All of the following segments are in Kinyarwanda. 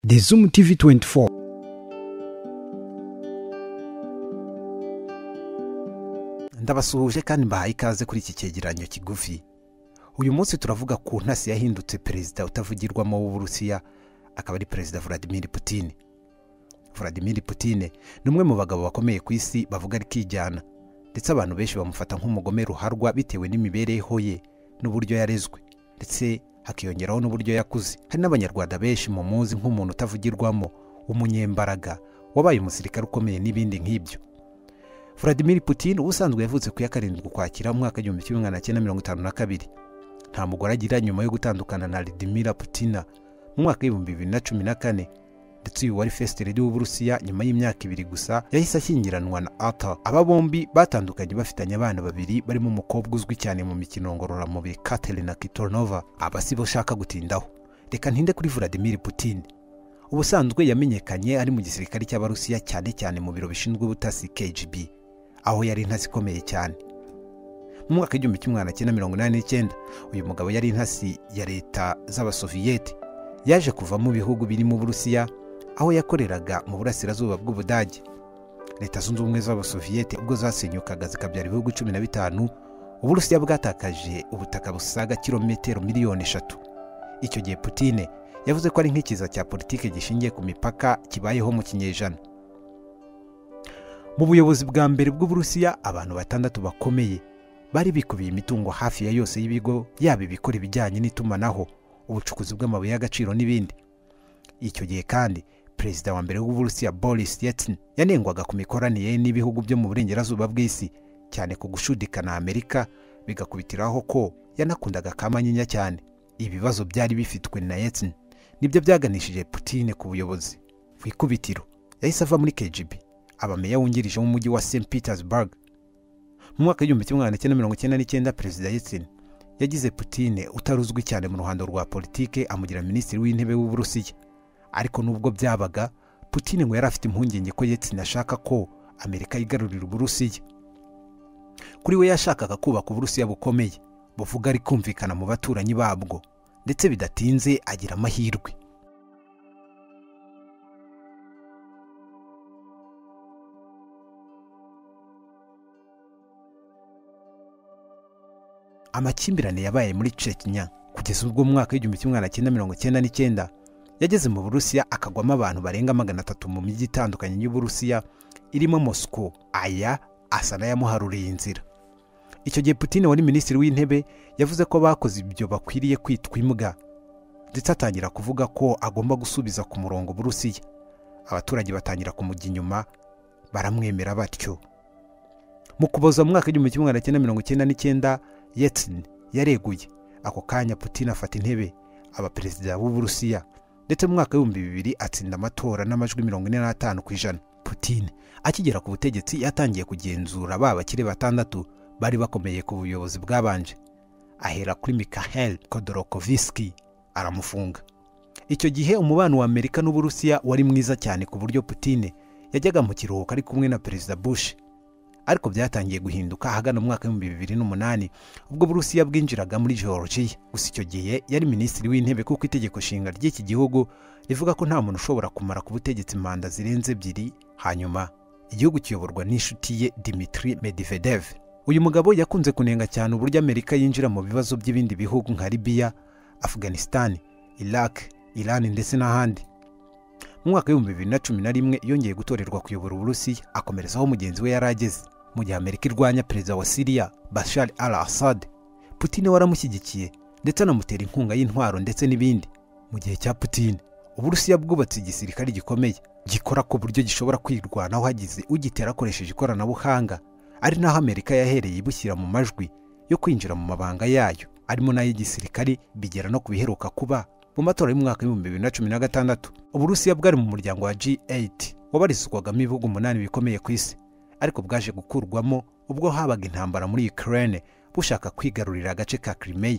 The Zoom TV24. ndabasuhuje kandi mbahaye ikaze kuri iki cyegeranyo kigufi uyu munsi turavuga ku ntasi yahindutse perezida utavugirwamo w'uburusiya akaba ari perezida vladimir putin vladimir putin ni umwe mu bagabo bakomeye ku isi bavuga ari kijyana ndetse abantu benshi bamufata nk'umugome ruharwa bitewe n'imibereho ye n'uburyo yarezwe ndetse hakiyongeraho n'uburyo yakuze hari n'abanyarwanda benshi mu muzi nk'umuntu utavugirwamo umunyembaraga wabaye umusirikare ukomeye n'ibindi nk'ibyo Vladimir Putin ubusanzwe yavutse ku ya karindwi ukwakira mu mwaka w'igihumbi kimwe magana cyenda mirongo itanu na kabiri nta mugore agira nyuma yo gutandukana na Vladimir Putina mu mwaka w'ibihumbi bibiri na cumi na kane ndetse uyu wari fesitereri w'uburusiya nyuma y'imyaka ibiri gusa yahise ashyingiranwa na Arthur aba bombi batandukanye bafitanye abana babiri barimo umukobwa uzwi cyane mu mikino ngororamubiri Katerina Kitonova aba si bo ushaka gutindaho reka ntinde kuri Vladimir Putin ubusanzwe yamenyekanye ari mu gisirikare cy'abarusiya cyane cyane mu biro bishinzwe ubutasi KGB aho yari intasi ikomeye cyane mu mwaka w'igihumbi kimwe magana cyenda mirongo inani n'icyenda uyu mugabo yari intasi ya leta z'abasoviyete yaje kuva mu bihugu birimo uburusiya aho yakoreraga mu burasirazuba bw'ubudage leta zunze ubumwe z'abasoviyete ubwo zasenyukaga zikabyara ibihugu cumi na bitanu uburusiya bwatakaje ubutaka busaga kilometero miliyoni eshatu icyo gihe putine yavuze ko ari nk'ikiza cya politiki gishingiye ku mipaka kibayeho mu kinyejana mu buyobozi bwa mbere bw'uburusiya abantu batandatu bakomeye bari bikubiye imitungo hafi ya yose y'ibigo yaba ibikora ibijyanye n'itumanaho ubucukuzi bw'amabuye y'agaciro n'ibindi icyo gihe kandi perezida wa mbere w'uburusiya boris yeltsin yanengwaga ku mikoranire n'ibihugu byo mu burengerazuba bw'isi cyane ku gushudikana amerika bigakubitiraho ko yanakundaga kamanyinya cyane ibibazo byari bifitwe na yeltsin nibyo byaganishije putine ku buyobozi ku ikubitiro yahise ava muri kgb abameya wungirije w'umujyi wa st petersburg mu mwaka w'igihumbi kimwe magana cyenda mirongo icyenda n'icyenda perezida yeltsin yagize putine utari uzwi cyane mu ruhando rwa politike amugira minisitiri w'intebe w'uburusiya ariko nubwo byabaga putine ngo yari afite impungenge ko yeltsin ashaka ko amerika yigarurira uburusiya kuri we yashakaga kubaka uburusiya bukomeye buvuga ari kumvikana mu baturanyi babwo ndetse bidatinze agira amahirwe amakimbirane yabaye muri Chechnya kugeza ubwo mu mwaka w'igihumbi kimwe magana cyenda mirongo icyenda n'icyenda yageze mu burusiya akagwamo abantu barenga magana atatu mu mijyi itandukanye y'uburusiya irimo mosco aya asa n'ayamuharuriye inzira icyo gihe Putin wari minisitiri w'intebe yavuze ko bakoze ibyo bakwiriye kwitwa imbwa ndetse atangira kuvuga ko agomba gusubiza ku murongo burusiya abaturage batangira kumujya inyuma baramwemera batyo mu kuboza mu mwaka w'igihumbi kimwe magana cyenda mirongo icyenda n'icyenda yeltsin yareguye ako kanya putin afata intebe aba perezida w'uburusiya ndetse mu mwaka w'ibihumbi bibiri atsinda amatora n'amajwi mirongo ine n'atanu ku ijana putin akigera ku butegetsi yatangiye kugenzura ba bakire batandatu bari bakomeye ku buyobozi bwabanje ahera kuri mikhail kodorokoviski aramufunga icyo gihe umubano wa amerika n'uburusiya wari mwiza cyane ku buryo putin yajyaga mu kiruhuko ari kumwe na perezida bush ariko byatangiye guhinduka ahagana mu mwaka w'ibihumbi bibiri n'umunani ubwo burusiya bwinjiraga muri georgia gusa icyo gihe yari minisitiri w'intebe kuko itegeko nshinga ry'iki gihugu rivuga ko nta muntu ushobora kumara ku butegetsi manda zirenze ebyiri hanyuma igihugu kiyoborwa n'inshuti ye dimitri medvedev uyu mugabo yakunze kunenga cyane uburyo amerika yinjira mu bibazo by'ibindi bihugu nka libiya afghanistan iraq iran ndetse n'ahandi mu mwaka w'ibihumbi bibiri na cumi na rimwe yongeye gutorerwa kuyobora uburusiya akomerezaho mugenzi we yari ageze mu gihe amerika irwanya perezida wa siriya bashar al assad putin waramushyigikiye ndetse anamutera inkunga y'intwaro ndetse n'ibindi mu gihe cya putin uburusiya bwubatse igisirikare gikomeye gikora ku buryo gishobora kwirwanaho hagize ugitera akoresheje ikoranabuhanga ari naho amerika yahereye ibushyira mu majwi yo kwinjira mu mabanga yayo arimo n'ay'igisirikare bigera no ku biheruka kuba mu matora y'umwaka w'ibihumbi bibiri na cumi na gatandatu uburusiya bwari mu muryango wa G8 wabarizwagamo ibihugu umunani bikomeye ku isi ariko bwaje gukurwamo ubwo habaga intambara muri Ukraine bushaka kwigarurira agace ka Crimea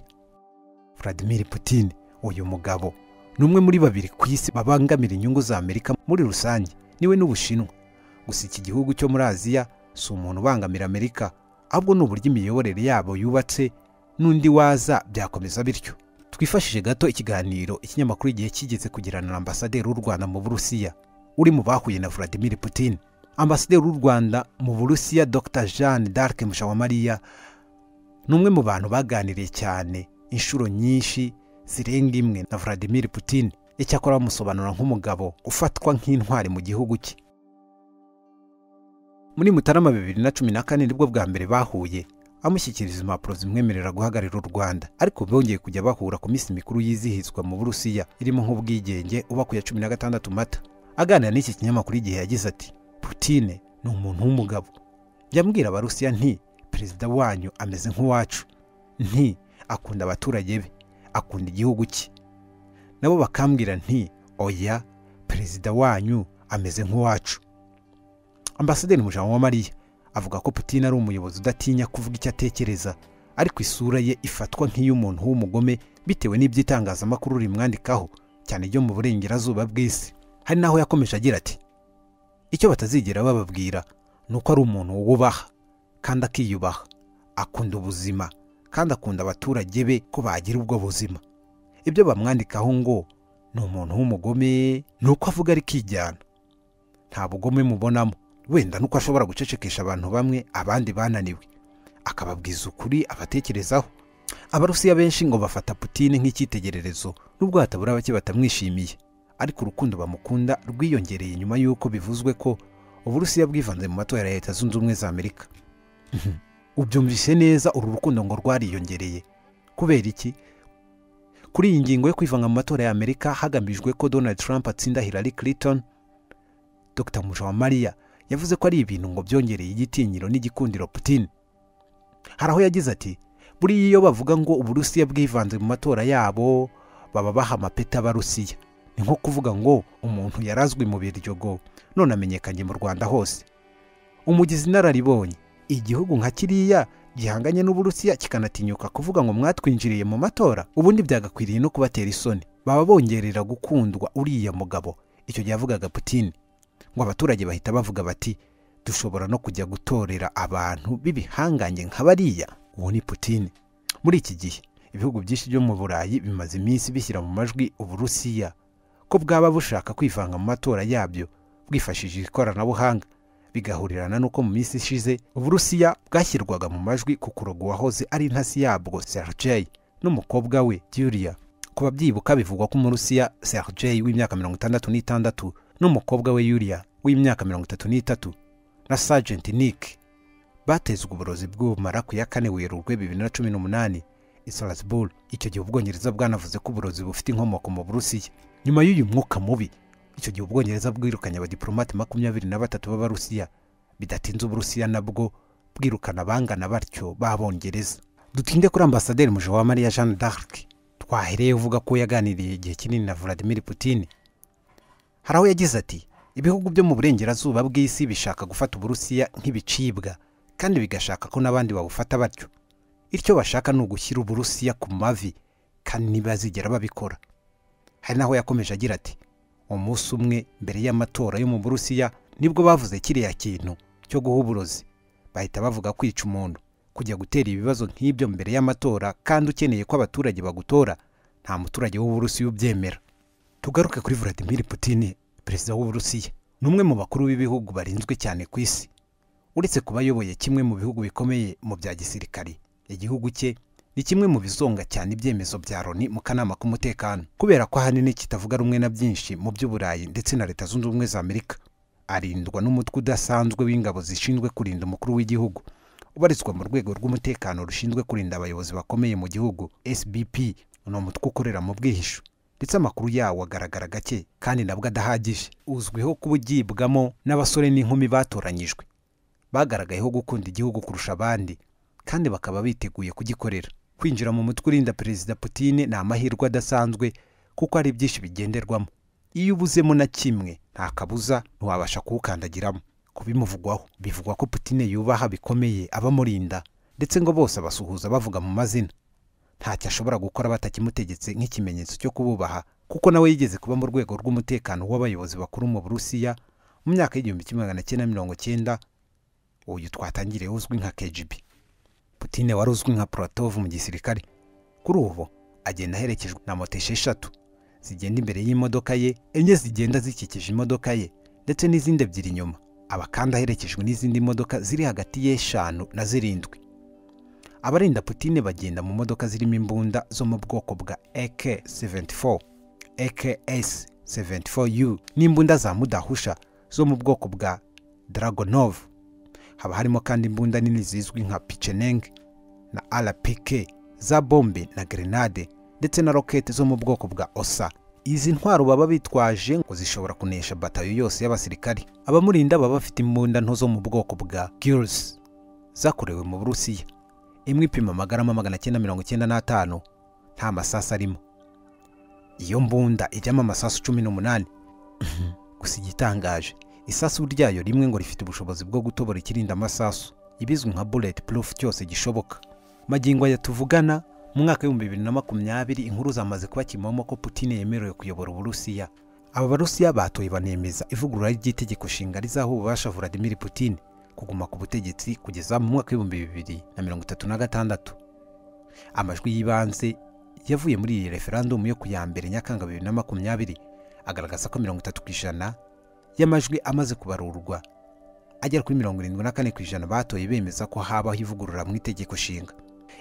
Vladimir Putin uyu mugabo ni umwe muri babiri ku isi babangamira inyungu za Amerika muri rusange niwe n'Ubushinwa gusa iki gihugu cyo muri Aziya si umuntu ubangamira Amerika ahubwo ni uburyo imiyoborere yabo yubatse n'undi waza byakomeza bityo twifashije gato ikiganiro ikinyamakuru igihe kigeze kugirana na ambasaderi w'u rwanda mu burusiya uri mu bahuye na vladimir putin ambasaderi w'u rwanda mu burusiya dr jeanne d'arc mushawamariya ni umwe mu bantu baganiriye cyane inshuro nyinshi zirenga imwe na vladimir putin icyakora bamusobanura nk'umugabo ufatwa nk'intwari mu gihugu cye muri mutarama bibiri na cumi na kane nibwo bwa mbere bahuye amushyikiriza impapuro zimwemerera guhagararira u rwanda ariko bongeye kujya bahura ku minsi mikuru yizihizwa mu burusiya irimo nk'ubwigenge uba ku ya cumi na gatandatu mata aganira n'iki kinyamakuru igihe yagize ati putine ni umuntu w'umugabo byambwira abarusiya nti perezida wanyu ameze nk'uwacu nti akunda abaturage be akunda igihugu cye nabo bakambwira nti oya perezida wanyu ameze nk'uwacu ambasaderi wa mariya avuga ko Putin ari umuyobozi udatinya kuvuga icyo atekereza ariko isura ye ifatwa nk'iy'umuntu w'umugome bitewe n'iby'itangazamakuru rimwandikaho cyane ryo mu burengerazuba bw'isi hari n'aho yakomeje agira ati icyo batazigera bababwira ni uko ari umuntu wubaha kandi akiyubaha akunda ubuzima kandi akunda abaturage be ko bagira ubwo buzima ibyo bamwandikaho ngo ni umuntu w'umugome ni uko avuga ari kijyana nta bugome mubonamo wenda nuko ashobora gucecekesha abantu bamwe abandi bananiwe akababwiza ukuri abatekerezaho abarusiya benshi ngo bafata putine nk'icyitegererezo nubwo hatabura bake batamwishimiye ariko urukundo bamukunda rwiyongereye nyuma y'uko bivuzwe ko uburusiya bwivanze mu matora ya leta zunze ubumwe za amerika ubyumvise neza uru rukundo ngo rwariyongereye kubera iki kuri iyi ngingo yo kwivanga mu matora ya amerika hagamijwe ko donald trump atsinda hillary clinton dr mujawamariya yavuze ko ari ibintu ngo byongereye igitinyiro n'igikundiro Putin hari aho yagize ati buriya iyo bavuga ngo uburusiya bwivanze mu matora yabo baba baha amapeti abarusiya ni nko kuvuga ngo umuntu yarazwi mu biryogo none amenyekanye mu rwanda hose umugizi inararibonye igihugu nka kiriya gihanganye n'uburusiya kikanatinyuka kuvuga ngo mwatwinjiriye mu matora ubundi byagakwiriye no kubatera isoni baba bongerera gukundwa uriya mugabo icyo gihe yavugaga Putin ngo abaturage bahita bavuga bati dushobora no kujya gutorera abantu b'ibihangange nka bariya uwo ni Putin muri iki gihe ibihugu byinshi byo mu burayi bimaze iminsi bishyira mu majwi uburusiya ko bwaba bushaka kwivanga mu matora yabyo bwifashishije ikoranabuhanga bigahurirana n'uko mu minsi ishize uburusiya bwashyirwaga mu majwi ku kuroga uwahoze ari intasi yabwo Sergei n'umukobwa we Julia ku babyibuka bivugwa ko umurusiya Sergei w'imyaka mirongo itandatu n'itandatu n'umukobwa we Yulia w'imyaka mirongo itatu n'itatu na sajenti Nick batezwe uburozi bw'ubumara ku ya kane werurwe bibiri na cumi n'umunani i Salzburg icyo gihe ubwongereza bwanavuze ko uburozi bufite inkomoko mu burusiya nyuma y'uyu mwuka mubi icyo gihe ubwongereza bwirukanye abadiplomate makumyabiri na batatu b'abarusiya bidatinze uburusiya nabwo bwirukana abangana batyo b'abongereza dutinde kuri ambasaderi Mujawamariya Jeanne d'Arc twahereye uvuga ko yaganiriye igihe kinini na Vladimir Putin hari aho yagize ati ibihugu byo mu burengerazuba bw'isi bishaka gufata uburusiya nk'ibicibwa kandi bigashaka ko n'abandi babufata batyo icyo bashaka ni ugushyira uburusiya ku mavi kandi ntibazigera babikora hari n'aho yakomeje agira ati umunsi umwe mbere y'amatora yo mu burusiya nibwo bavuze kiriya kintu cyo guha uburozi bahita bavuga kwica umuntu kujya gutera ibibazo nk'ibyo mbere y'amatora kandi ukeneye ko abaturage bagutora nta muturage w'uburusiya ubyemera tugaruke kuri Vladimir Putin perezida w'uburusiya ni umwe mu bakuru b'ibihugu barinzwe cyane ku isi uretse kuba ayoboye kimwe mu bihugu bikomeye mu bya gisirikari igihugu cye ni kimwe mu bizonga cyane ibyemezo bya loni mu kanama k'umutekano kubera ko ahanini kitavuga rumwe na byinshi mu by'uburayi ndetse na leta zunze ubumwe za amerika arindwa n'umutwe udasanzwe w'ingabo zishinzwe kurinda umukuru w'igihugu ubarizwa mu rwego rw'umutekano rushinzwe kurinda abayobozi bakomeye mu gihugu sbp ni umutwe ukorera mu bwihisho ndetse amakuru yawo agaragara gake kandi nabwo adahagije uzwiho kuba ugibwamo n'abasore n'inkumi batoranyijwe bagaragayeho gukunda igihugu kurusha abandi kandi bakaba biteguye kugikorera kwinjira mu mutwe urinda perezida Putin ni amahirwe adasanzwe kuko hari byinshi bigenderwamo iyo ubuzemo na kimwe nta kabuza ntiwabasha kuwukandagiramo kubimuvugwaho bivugwa ko Putin yubaha bikomeye abamurinda ndetse ngo bose abasuhuza bavuga mu mazina ntacyo ashobora gukora batakimutegetse nk'ikimenyetso cyo kububaha kuko nawe yigeze kuba mu rwego rw'umutekano w'abayobozi bakuru mu burusiya mu myaka y'igihumbi kimwe magana cyenda mirongo cyenda uyu twatangiriye uzwi nka kgb putine wari uzwi nka puratov mu gisirikare kuri ubu agenda aherekejwe na moto esheshatu zigenda imbere y'imodoka ye enye zigenda zikikije imodoka ye ndetse n'izindi ebyiri inyuma aba kandi aherekejwe n'izindi modoka ziri hagati y'eshanu na zirindwi abarinda putine bagenda mu modoka zirimo imbunda zo mu bwoko bwa AK-74 AKS-74U n'imbunda za mudahusha zo mu bwoko bwa Dragonov haba harimo kandi imbunda nini zizwi nka Picheneng na RPK za bombe na grenade ndetse na rokete zo mu bwoko bwa osa izi ntwaro baba bitwaje ngo zishobora kunesha batayo yose y'abasirikari abamurinda baba bafite imbunda nto zo mu bwoko bwa girls zakorewe mu burusiya imwe ipima amagarama magana cyenda mirongo cyenda n'atanu nta masasu arimo iyo mbunda ijyamo amasasu cumi n'umunani gusa igitangaje isasu ryayo rimwe ngo rifite ubushobozi bwo gutobora ikirinda amasasu ibizwi nka bullet proof cyose gishoboka magingo aya tuvugana mu mwaka w'ibihumbi bibiri na makumyabiri inkuru zamaze kuba kimomo ko Putin yemerewe kuyobora uburusiya aba barusiya batoye banemeza ivugurura ry'itegeko nshinga rizaho ububasha Vladimir Putin kuguma ku butegetsi kugeza mu mwaka w'ibihumbi bibiri na mirongo itatu na gatandatu amajwi y'ibanze yavuye muri iyi referandumu yo ku ya mbere nyakanga bibiri na makumyabiri agaragaza ko mirongo itatu ku ijana y'amajwi amaze kubarurwa agera kuri mirongo irindwi na kane ku ijana batoye bemeza ko habaho ivugurura mu itegeko nshinga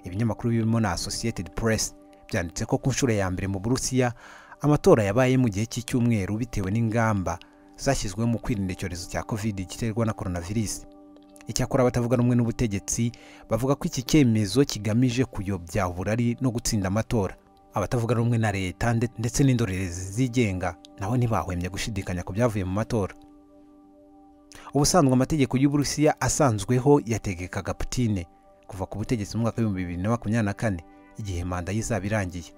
ibinyamakuru birimo na associated press byanditse ko ku nshuro ya mbere mu burusiya amatora yabaye mu gihe cy'icyumweru bitewe n'ingamba zashyizweho mu kwirinda icyorezo cya covid giterwa na coronavirus icyakora abatavuga rumwe n'ubutegetsi bavuga ko iki cyemezo kigamije kuyobya uburari no gutsinda amatora abatavuga rumwe na leta ndetse n'indorerezi zigenga naho ntibahwemye gushidikanya ku byavuye mu matora ubusanzwe amategeko y'uburusiya asanzwweho yategekaga putine kuva ku butegetsi mu mwaka w'ibihumbi bibiri na makumyabiri na kane igihe manda ye izaba irangiye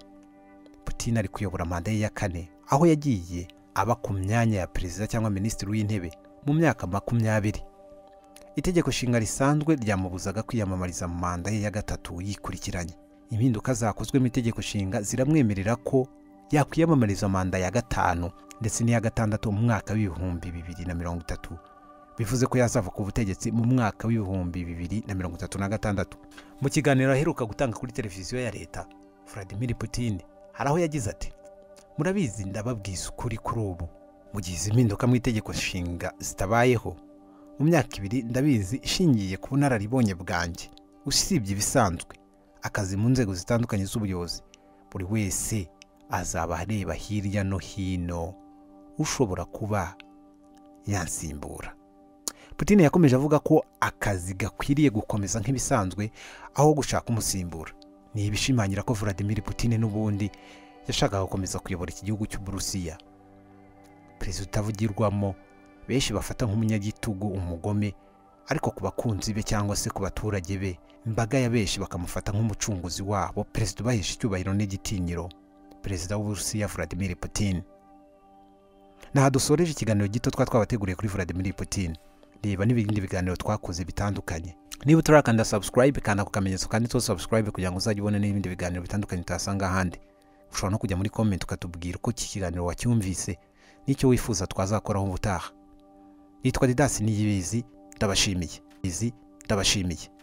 Putin ari kuyobora manda ye ya kane aho yagiye aba ku myanya ya perezida cyangwa minisitiri w'intebe mu myaka makumyabiri itegeko nshinga risanzwe ryamubuzaga kwiyamamariza mu manda ye ya gatatu yikurikiranye impinduka zakozwe mu itegeko nshinga ziramwemerera ko yakwiyamamariza manda ya gatanu ndetse n'iya gatandatu mu mwaka w'ibihumbi bibiri na mirongo itatu bivuze ko yazava ku butegetsi mu mwaka w'ibihumbi bibiri na mirongo itatu na gatandatu mu kiganiro aheruka gutanga kuri televiziyo ya leta Vladimir Putin hari aho yagize ati murabizi ndababwiza ukuri kuri ubu mu gihe izi mpinduka mu itegeko nshinga zitabayeho mu myaka ibiri ndabizi ishingiye ku bunararibonye bwanjye usibye ibisanzwe akazi mu nzego zitandukanye z'ubuyobozi buri wese azaba areba hirya no hino ushobora kuba yansimbura Putin yakomeje avuga ko akazi gakwiriye gukomeza nk'ibisanzwe aho gushaka umusimbura ni ibishimangira ko Vladimir Putin n'ubundi yashakaga gukomeza kuyobora iki gihugu cy'uburusiya perezida utavugirwamo benshi bafata nk'umunyagitugu umugome ariko ku bakunzi be cyangwa se ku baturage be imbaga ya benshi bakamufata nk'umucunguzi wabo perezida ubahesha icyubahiro n'igitinyiro perezida w'uburusiya Vladimir Putin naha dusoreje ikiganiro gito twa twabateguriye kuri Vladimir Putin reba n'ibindi biganiro twakoze bitandukanye niba utarakanda subscribe kanda ku kamenyetso kandi to subscribe kugira ngo uzajye ubone n'ibindi biganiro bitandukanye utasanga ahandi ushobora no kujya muri comment ukatubwira uko iki kiganiro wacyumvise n'icyo wifuza twazakoraho ubutaha nitwa didasi niyibizi ndabashimiye izi ndabashimiye